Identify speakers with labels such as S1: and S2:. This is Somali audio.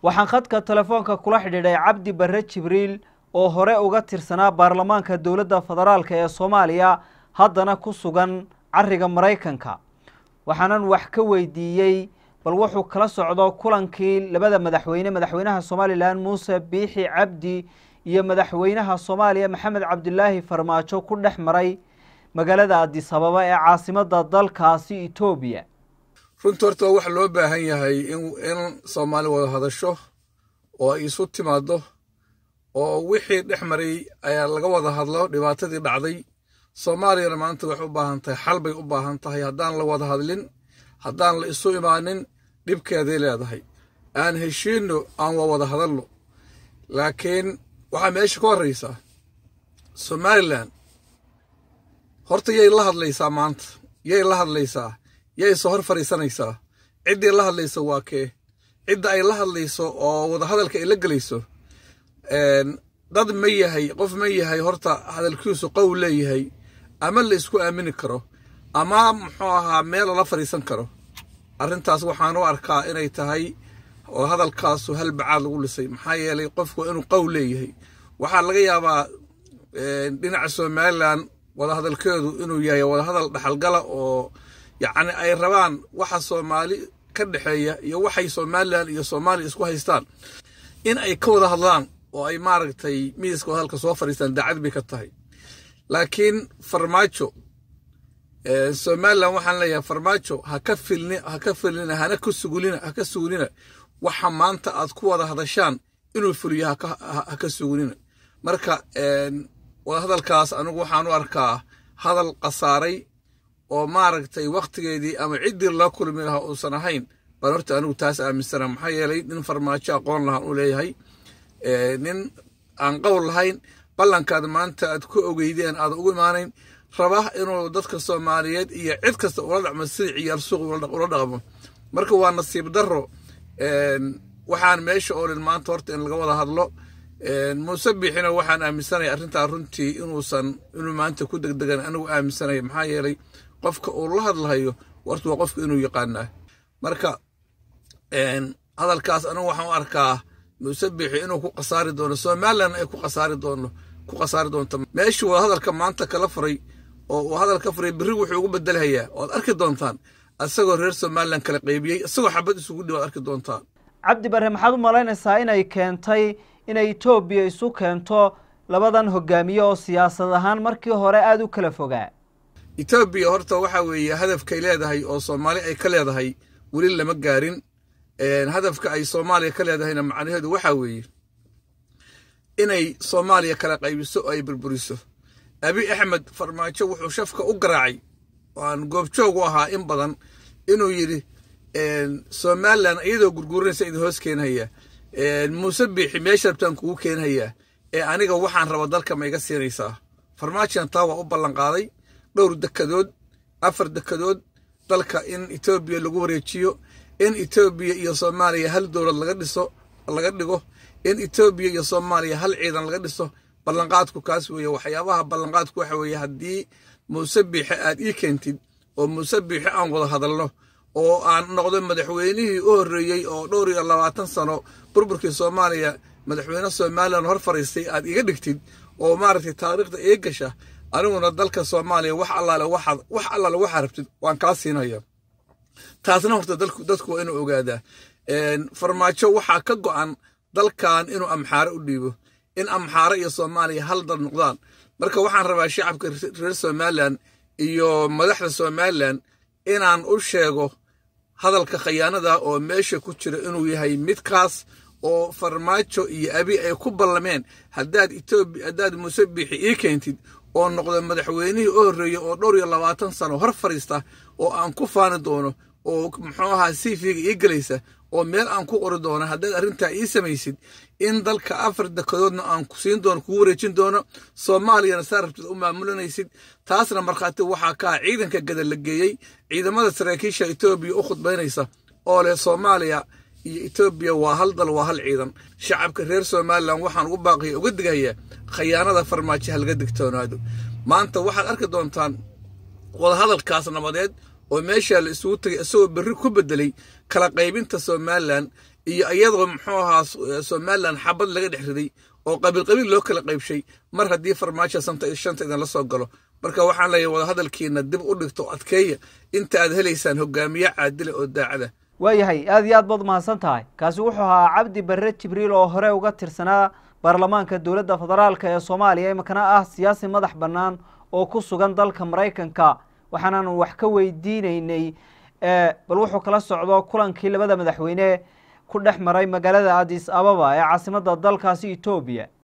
S1: waxaan khadka telefoonka kula xidhiidhay cabdi barre jibriil oo hore uga tirsanaa baarlamaanka dowladda federaalk ee soomaaliya haddana ku sugan cariga maraykanka waxaanan wax ka weydiiyey bal wuxuu kala socdo kulankii labada madaxweyne madaxweynaha somalilan muuse biixi cabdi iyo madaxweynaha soomaaliya maxamed cabdilaahi farmaajo ku dhex maray magaalada adis ababa ee caasimada dalkaasi etoobiya
S2: runtii horta waa wax loo baahan yahay in soomaali wada hadasho oo ay isu timaado oo wixii dhex maray ayaa laga wada hadlo dhibaatadii dhacday soomaaliyana maanta waxay u baahan tahay xal bay u baahan tahay haddaan la wada hadlin haddaan la isu imaanin dhibkeeday leedahay aan heshiinno aan waa wada hadalno laakiin waxaa meesha ka horraysaa somalilan horta yay la hadlaysaa maanta yay la hadlaysaa yay soo hor fadhiisanaysaa ciddii la hadlayso waa kee cidda ay la hadlayso oo wadahadalka ay la gelayso dad ma yahay qof ma yahay horta hadalkiisu qowl leeyahay ama la isku aamini karo ama muxuu ahaa meel lala fadhiisan karo arrintaas waxaan u arkaa inay tahay oo hadalkaasu hal bacaad lagu dhisay maxaa yeelay qofku inuu qowl leeyahay waxaa laga yaabaa dhinaca somalilan wadahadalkeedu inuu yahay wadahadal dhaxalgala oo yacni ay rabaan waxa soomaali ka dhexeeya iyo waxay somalilan iyo soomaaliya isku haystaan in ay ka wada hadlaan oo ay maaragtay miiska wadahadalka soo fadhiistaan daacad bay ka tahay laakiin farmaajo somalilan waxaan leeyahay farmaajo ha ka filni ha ka filnina hana ka sugulina ha ka sugulina waxa maanta aad ku wada hadashaan inuu fuliyo ha ka sugulina marka wadahadalkaas anigu waxaan u arkaa hadal khasaaray oo maaragtay wakhtigeedii ama ciddii loo kulmi lahaa uusan ahayn baan horta anigu taas aaminsana maxaa yeelay nin farmaajo aqoon lahaan u leeyahay nin aan qowl lahayn ballankaad maanta aad ku ogeydeen aad ugu imaanayn raba inuu dadka soomaaliyeed iyo cid kasta ula dhaqmo sidii ciyaar suuq ula dhaqmo marka waa nasiib darro waxaan meesha oo dhan maanta horta in laga wada hadlo muuse biixina waxaan aaminsanaya arrintaa runtii inuusan inuu maanta ku degdegan anigu aaminsanaya maxaa yeelay qofka uu la hadlahayo warta waa qofka inuu yaqaanaa marka hadalkaas anigu waxaan u arkaa muuse biixi inuu ku khasaari doono somalilan ay ku khasaari doono ku khasaari doonto meeshii waa hadalka maanta kala furay oo uu hadalka furay berri wuxuu ugu bedelhayaa waad arki doontaan isagoo reer somalilan kala qaybiyey isagoo xabad isugu dhi waad arki doontaan
S1: cabdi barre maxaad u malaynaysaa inay keentay inay etoobiya isu keento labadan hogaamiye oo siyaasad ahaan markii hore aada u kala fogaa
S2: etoobiya horta waxaa weeye hadafkay leedahay oo soomaali ay ka leedahay weli lama gaarin hadafka ay soomaaliya ka leedahayna macnaheedu waxaa weeye inay soomaaliya kala qaybiso oo ay burburiso abi axmed farmaajo wuxuu shafka u garaacay oo aan goobjoog u ahaa in badan inuu yidhi somalilan iyadoo gurguurinaysa idin hoos keenhaya muuse biixi meesha rabtaan kugu keenhayaa ee aniga waxaan raba dalka ma iga siinaysaa farmaajoan taa waa u ballanqaaday dhowr dekadood afar dekadood dalka in etoobiya lagu wareejiyo in etoobiya iyo soomaaliya hal dowlad laga dhiso laga dhigo in etoobiya iyo soomaaliya hal ciidan laga dhiso ballanqaadku kaas weeye waxyaabaha ballanqaadku waxa weeye haddii muuse biixe aad ii keentid oo muuse biixe aan wada hadalno oo aan noqdo madaxweynihii u horreeyey oo dhowr iyo labaatan sano burburkii soomaaliya madaxweyne somalilan hor fariistay aad iga dhigtid oo maaragtay taariikhda ii gasha aniguna dalka soomaaliya wax allaale waxaad wax allaale waxaa rabtid waan kaa siinaya taasna horta dadku dadku waa inuu ogaadaa farmaajo waxaa ka go'an dalkan inuu amxaare u dhiibo in amxaare iyo soomaaliya hal dal noqdaan marka waxaan rabaa shacabka reer somalilan iyo madaxda somalilan inaan u sheego hadalka khayaanada oo meesha ku jira inuu yahay midkaas oo farmaajo iyo abi ay ku ballameen haddaad etoobiya haddaad muuse biixi ii keentid oo noqdo madaxweynihii u horreeyey oo dhowr iyo labaatan sano hor fadhiista oo aan ku faani doono oo muxuu ahaa siifiga ii gelaysa oo meel aan ku qori doono haddaad arrintaa ii samaysid in dalka afar dekadoodna aan ku siin doono kugu wareejin doono soomaaliyana saa rabtid u maamulinaysid taasna markhaati waxaa kaa ciidanka gada la geeyey ciidamada saraakiisha etoobiya u khudbaynaysa oo leh soomaaliya iyo etoobiya waa hal dal waa hal ciidan shacabka reer somalilan waxaan ugu baaqaya uga digayaa khayaanada farmaajo halga digtoonaado maanta waxaad arki doontaan wadahadalkaas nabadeed oo meeshaa la isugu tegay isagoo berri ku bedelay kala qaybinta somalilan iyo iyadoo muxuu ahaa somalilan xabad laga dhex riday oo qabiil qabiil loo kala qaybshay mar haddii farmaajo shanta idin la soo galo marka waxaan leeyahay wadahadalkiina dib u dhigto adkeeya inta aad helaysaan hogaamiye caadile oo daacada
S1: waayahay aada iyo aad baad mahadsan tahay kaasi wuxuu ahaa cabdi barre jibriil oo hore uga tirsanaa baarlamaanka dowladda federaalk ee soomaaliya imakana ah siyaasi madax bannaan oo ku sugan dalka maraykanka waxaanaanu wax ka weydiineynay bal wuxuu kala socdo kulankii labada madaxweyne ku dhex maray magaalada adis ababa ee caasimadda dalkaasi etoobiya